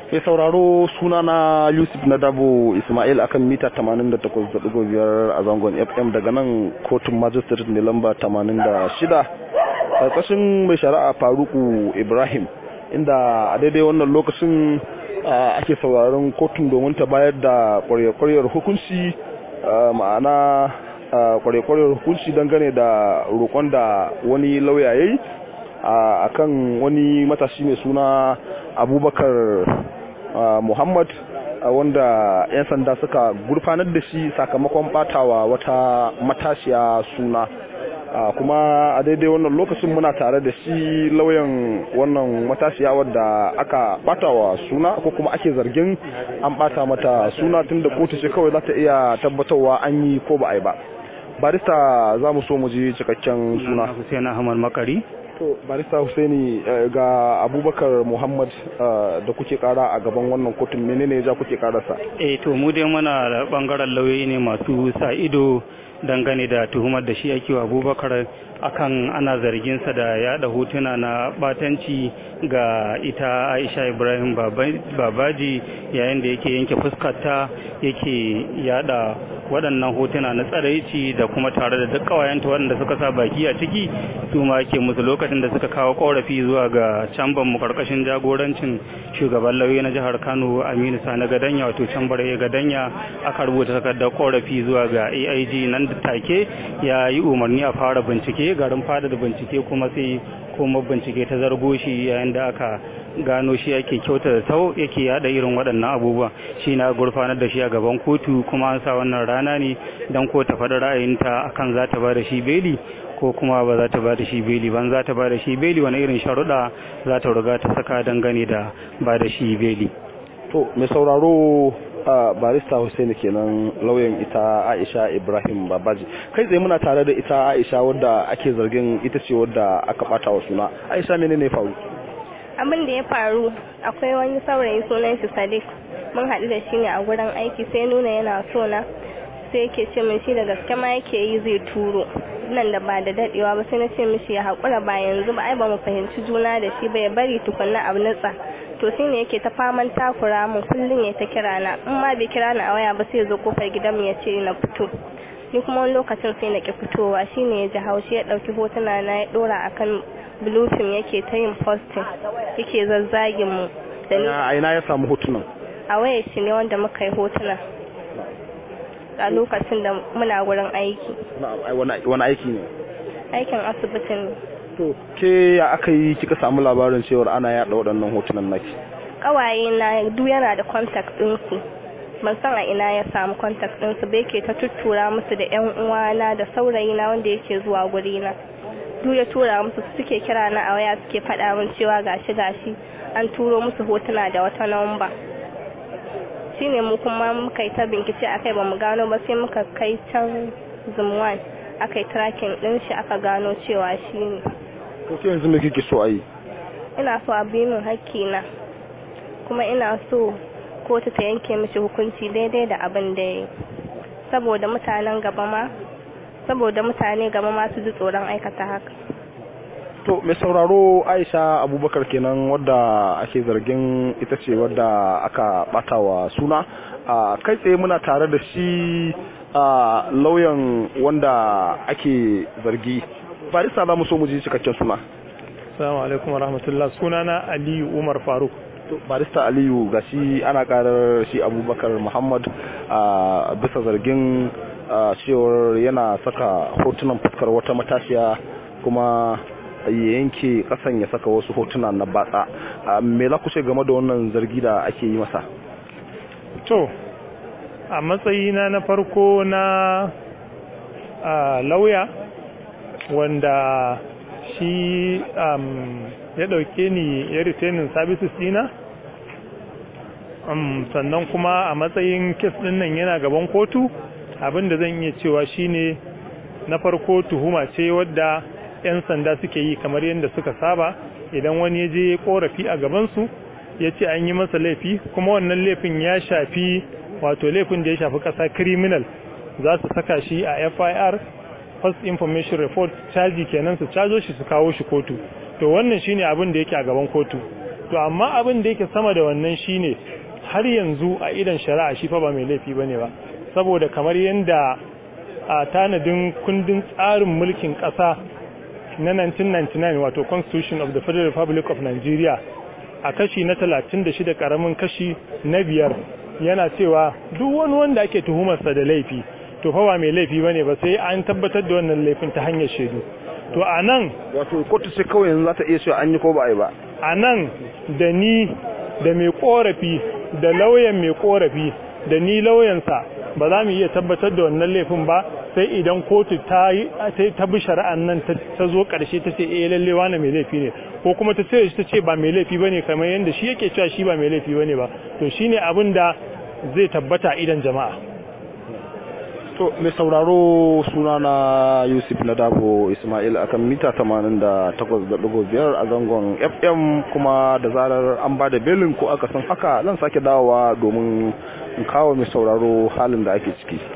Mai sauraro suna na Yusuf Nadabo Ismail akan mita 88.5 a zangon FM daga nan kotun magistrate ne lamba 86 ƙarƙashin mai shari'a Faruku Ibrahim inda a daidai wannan lokacin ake sauraron kotun domin ta bayar da ƙwarya-ƙwaryar hukunci ma'ana ƙwarya-ƙwaryar hukunci dangane da roƙon da wani lauya ya yi a kan wani matashi mai suna abubakar muhammad wanda 'yan sanda suka gurfanar da shi sakamakon batawa wata matashiya suna kuma a daidai wannan lokacin muna tare da shi lauyan wannan matashiya wadda aka batawa suna ko kuma ake zargin an bata mata suna tun da kotu ce kawai za ta iya tabbatarwa an yi ko ba a yi ba barista za mu so mu ji cikakken suna Hussein Ahmad Makari to barista Husaini ga Abubakar Muhammad da kuke kara a gaban wannan kotun menene ja kuke karasa eh to mu dai muna da bangaren lauyoyi ne masu sa ido dangane da tuhumar da shi ake wa Abubakar akan ana zarginsa da yada hotuna na batanci ga ita Aisha Ibrahim Babaji yayin da yake yanke fuskarta yake yada waɗannan hotuna na tsaraici da kuma tare da duk kawayenta waɗanda suka sa baki a ciki su ma ke musu lokacin da suka kawo korafi zuwa ga camban mu karkashin jagorancin shugaban lauyi na jihar Kano Aminu Sani Gadanya wato cambar ya Gadanya aka rubuta takardar korafi zuwa ga AIG nan da take ya yi umarni a fara bincike garin fada da bincike kuma sai kuma bincike ta zargo shi yayin da aka gano shi yake kyauta da tau yake yada irin waɗannan abubuwa shi na gurfanar da shi a gaban kotu kuma an sa wannan rana ne don ko ta faɗi ra'ayinta akan za ta ba da shi beli ko kuma ba za ta ba da shi beli ban za ta ba da shi beli wani irin sharuɗa za ta riga ta saka dangane da ba da shi beli to mai sauraro barista Hussaini kenan lauyan ita Aisha Ibrahim Babaji kai tsaye muna tare da ita Aisha wadda ake zargin ita ce wadda aka bata wa suna Aisha menene faru abin da ya faru akwai wani saurayi sunan shi Sadiq mun haɗu da shi ne a gurin aiki sai nuna yana so na sai yake ce min shi da gaske ma yake yi zai turo nan da ba da dadewa ba sai na ce mishi ya haƙura ba yanzu ba ai ba mu fahimci juna da shi ba ya bari tukunna abu nutsa to shi ne yake ta faman takura mun kullum ya ta kira na in ma bai kira ni a waya ba sai zo kofar gidanmu ya ce na fito ni kuma wani lokacin sai na ki fitowa shi ne ya ji haushi ya ɗauki hotuna na ya ɗora akan bluefin yake ta yin posting yake zazzagin mu da ni a ina ya samu hotunan a wayar shi ne wanda muka yi hotuna a lokacin da muna wurin aiki wani aiki ne aikin asibitin ne to ke ya aka yi kika samu labarin cewar ana yada waɗannan hotunan naki kawaye na duk yana da contact ɗinsu ban san a ina ya samu contact ɗinsu ba yake ta tuttura musu da yan uwana da saurayi na wanda yake zuwa guri na duk ya tura musu suke kira na a waya suke faɗa min cewa gashi gashi an turo musu hotuna da wata namba shine mu kuma muka yi ta bincike akai ba mu gano ba sai muka kai can zumwan aka yi tracking din shi aka gano cewa shi ne to ke yanzu me kike so a yi ina so a bi min hakkina kuma ina so kotu ta yanke mishi hukunci daidai da abin da ya yi saboda mutanen gaba ma saboda mutane gaba ma su ji tsoron aikata haka to mai sauraro aisha abubakar kenan wadda ake zargin ita ce wadda aka bata wa suna a kai tsaye muna tare da shi a lauyan wanda ake zargi barista za mu so mu ji cikakken suna Assalamu alaikum wa rahmatullah sunana Aliyu Umar Faruk barista Aliyu ga shi ana karar shi Abubakar Muhammad a bisa zargin cewar yana saka hotunan fuskar wata matashiya kuma ya yanke kasan ya saka wasu hotuna na batsa me za ku ce game da wannan zargi da ake yi masa to a matsayina na farko na lauya wanda shi ya dauke ni ya retaining services dina sannan kuma a matsayin kes din nan yana gaban kotu abinda zan iya cewa shine na farko tuhuma ce wadda 'yan sanda suke yi kamar yadda suka saba idan wani ya je korafi a gabansu ya ce an yi masa laifi kuma wannan laifin ya shafi wato laifin da ya shafi kasa criminal za su saka shi a fir first information report caji kenan su cajo shi su kawo shi kotu to wannan shine abin da yake a gaban kotu to amma abin da yake sama da wannan shine har yanzu a idan shari'a shi fa ba mai laifi bane ba saboda kamar yanda a tanadin kundin tsarin mulkin ƙasa na 1999 wato constitution of the federal republic of nigeria a kashi na 36 karamin kashi na biyar yana cewa duk wani wanda ake tuhumarsa da laifi to fa ba mai laifi bane ba sai an tabbatar da wannan laifin ta hanyar shaidu to a nan wato kotu sai kawai yanzu za ta iya cewa an yi ko ba a yi ba a nan da ni da mai korafi da lauyan mai korafi da ni lauyansa ba za mu iya tabbatar da wannan laifin ba sai idan kotu ta ta bi shari'an nan ta zo karshe ta ce eh lalle wani mai laifi ne ko kuma ta ce ta ce ba mai laifi bane kamar yanda shi yake cewa shi ba mai laifi bane ba to shine abin da zai tabbata idan jama'a to mai sauraro suna na yusuf na dabo ismail akan mita 88.5 a zangon fm kuma da zarar an ba da belin ko aka san haka zan sake dawowa domin in kawo mai sauraro halin da ake ciki